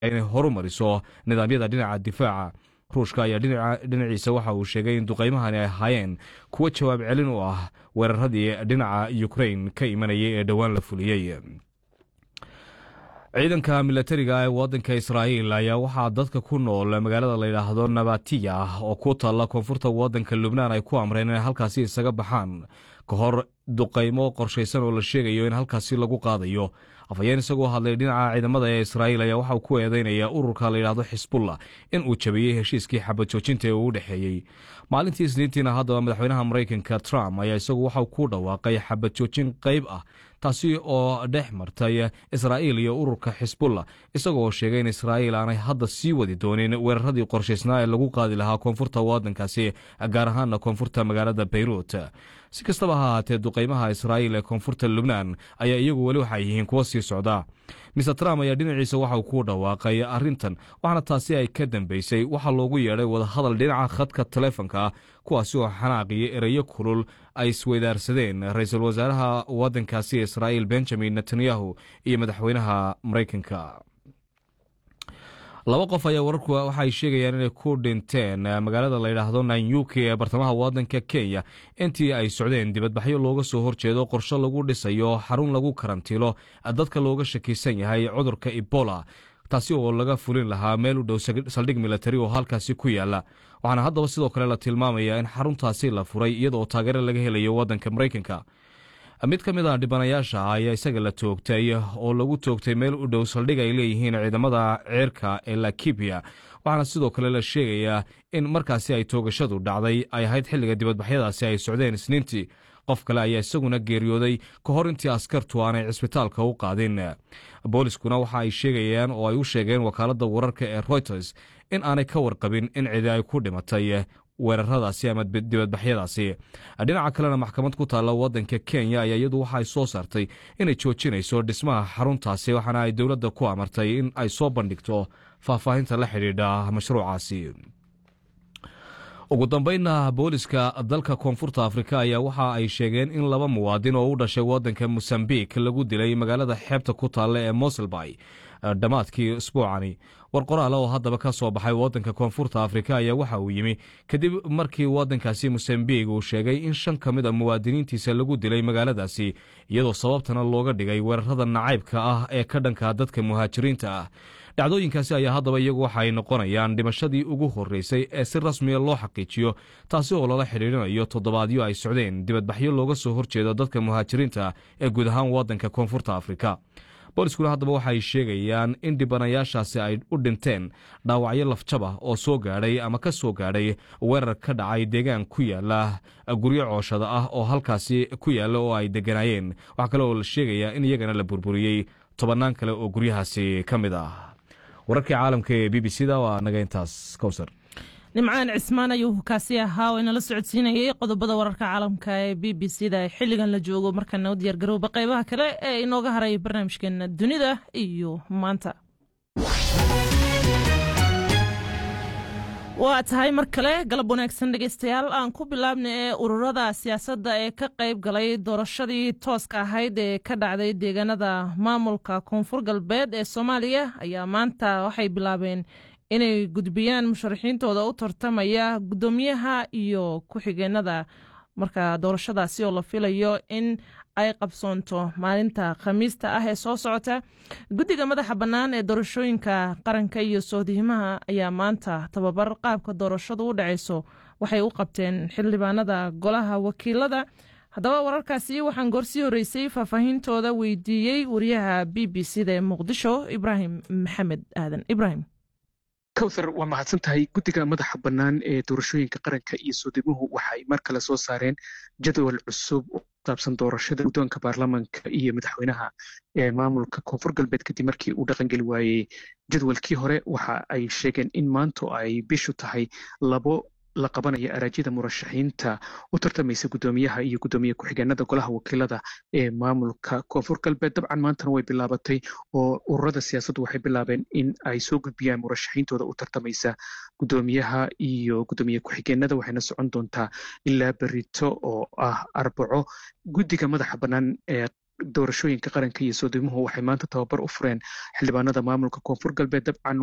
inay horumariso nidaamyada dhinaca difaaca ruushka ayaa dhinaciisa waxa uu sheegay in duqaymahani ay ahaayeen kuwo jawaab celin u ah weeraradii dhinaca ukrain ka imanayay ee dhowaan la fuliyey ciidanka milatariga ee wadanka israa'iil ayaa waxaa dadka ku nool magaalada layidhaahdo nabatiya oo ku taalla koonfurta wadanka lubnaan ay ku amreen inay halkaasi isaga baxaan ka hor duqaymo qorshaysan oo la sheegayo in halkaasi lagu qaadayo afhayeen isagoo hadlay dhinaca ciidamada ee israa'iil ayaa waxauu ku eedeynaya ururka layidhaahdo xisbullah in uu jabiyey heshiiskii xabad joojinta ee uu u dhexeeyey maalintii isniintiina haddaba madaxweynaha maraykanka trump ayaa isagu waxau ku dhawaaqay xabad joojin qayb ah taasi oo dhex martay israa'iil iyo ururka xisbullah isagoo sheegay in israa'iil aanay hadda sii wadi doonin weeraradii qorshaysnaa ee lagu qaadi lahaa koonfurta wadankaasi gaar ahaana koonfurta magaalada bayruut si kastaba ha ahaatee duqaymaha israa'iil ee koonfurta lubnaan ayaa iyagu weli waxay yihiin kuwa sii socda mister trump ayaa dhinaciisa waxauu ku dhawaaqay arrintan waxaana taasi ay ka dambeysay waxaa loogu yeedhay wadahadal dhinaca khadka taleefonka kuwaasi oo xanaaqiyo ereyo kulul ay isweydaarsadeen ra-iisul wasaaraha wadankaasi israa'iil benjamin netanyahu iyo madaxweynaha maraykanka laba qof ayaa wararku waxay sheegayaan inay ku dhinteen magaalada layidhaahdo nanyuki ee bartamaha wadanka kenya intii ay socdeen dibadbaxyo looga soo horjeedo qorshe lagu dhisayo xarun lagu karantiilo dadka looga shakiisan yahay cudurka ebola taasi oo laga fulin lahaa meel u dhow saldhig milatari oo halkaasi ku yaala waxaana haddaba sidoo kale la tilmaamaya in xaruntaasi la furay iyadaoo taageero laga helayo wadanka maraykanka mid ka mid a dhibanayaasha ayaa isaga la toogtay oo lagu toogtay meel u dhow saldhig ay leeyihiin ciidamada ceerka ee lakibiya waxaana sidoo kale la sheegayaa in markaasi ay toogashadu dhacday ay ahayd xilliga dibadbaxyadaasi ay socdeen isniintii qof kale ayaa isaguna geeriyooday ka hor intii askartu aanay cisbitaalka u qaadin booliskuna waxa ay sheegayaan oo ay u sheegeen wakaaladda wararka ee reuters in aanay ka warqabin in cidi ay ku dhimatay weeraradaasi ama dibadbaxyadaasi dhinaca kalena maxkamad ku taalla wadanka kenya ayaa iyadu waxa ay soo saartay inay joojinayso dhismaha xaruntaasi waxaana ay dowladda ku amartay in ay soo bandhigto faahfaahinta la xidhiidha mashruucaasi ugu dambeynna booliska dalka koonfurta afrika ayaa waxa ay sheegeen in laba muwaadin oo u dhashay wadanka mosambik lagu dilay magaalada xeebta ku taalla ee moselbay dhammaadkii isbuucani war qoraal oo haddaba ka soo baxay wadanka koonfurta afrika ayaa waxa uu yimi kadib markii wadankaasi mosambik uu sheegay in shan ka mid a muwaadiniintiisa lagu dilay magaaladaasi iyadoo sababtana looga dhigay weerarada nacaybka ah ee ka dhanka dadka muhaajiriinta ah dhacdooyinkaasi ayaa haddaba iyagu waxa ay noqonayaan dhimashadii ugu horreysay ee si rasmiya loo xaqiijiyo taasi oo lala xidhiidrinayo toddobaadyo ay socdeen dibadbaxyo looga soo horjeedo dadka muhaajiriinta ee guud ahaan wadanka koonfurta afrika booliskuna haddaba waxa ay sheegayaan in dhibanayaashaasi ay u dhinteen dhaawacyo lafjab ah oo soo gaadhay ama ka soo gaadhay weerar ka dhacay deegaan ku yaala guryo cooshada ah oo halkaasi ku yaalla oo ay deganaayeen waxaa kale oo la sheegayaa in iyagana la burburiyey tobannaan kale oo guryahaasi ka mid ah wararkii caalamka ee b b c da waa naga intaas kowsar nimcaan cismaan ayuu kaasi ahaa oo inala socodsiinayay qodobada wararka caalamka ee b b c da xilligan la joogo markana u diyaargarowba qaybaha kale ee inooga haray barnaamijkeena dunida iyo maanta waa tahay mar kale galab wanaagsan dhegeystayaal aan ku bilaabna ee ururada siyaasadda ee ka qayb galay doorashadii tooska ahayd ee ka dhacday deegaanada maamulka koonfur galbeed ee soomaaliya ayaa maanta waxay bilaabeen inay gudbiyaan musharaxiintooda u tartamaya guddoomiyaha iyo ku-xigeenada marka doorashadaasi oo la filayo in ay qabsoonto maalinta khamiista ah ee soo socota guddiga madaxa bannaan ee doorashooyinka qaranka iyo soodihimaha ayaa maanta tababar qaabka doorashadu u dhacayso waxay u qabteen xildhibaanada golaha wakiilada haddaba wararkaasi waxaan goorsii horreysay faahfaahintooda weydiiyey wariyaha b b c da ee muqdisho ibraahim maxamed aadan ibrahim kowthar waa mahadsan tahay guddiga madaxa bannaan ee doorashooyinka qaranka iyo soodimuhu waxay mar kale soo saareen jadwal cusub oo saabsan doorashada guddoonka baarlamaanka iyo madaxweynaha ee maamulka koonfur galbeed kadib markii uu dhaqangeli waayey jadwalkii hore waxa ay sheegeen in maanto ay bishu tahay labo la qabanaya araajyada murashaxiinta u tartamaysa guddoomiyaha iyo guddoomiye ku-xigeenada golaha wakiilada ee maamulka koonfur galbeed dabcan maantana way bilaabatay oo ururada siyaasaddu waxay bilaabeen in ay soo gudbiyaan murashaxiintooda u tartamaysa guddoomiyaha iyo guddoomiye ku-xigeenada waxayna socon doontaa ilaa berito oo ah arbaco guddiga madaxa bannaan ee doorashooyinka qaranka iyo soodimuhu waxay maanta tababar u fureen xildhibaanada maamulka koonfur galbeed dabcan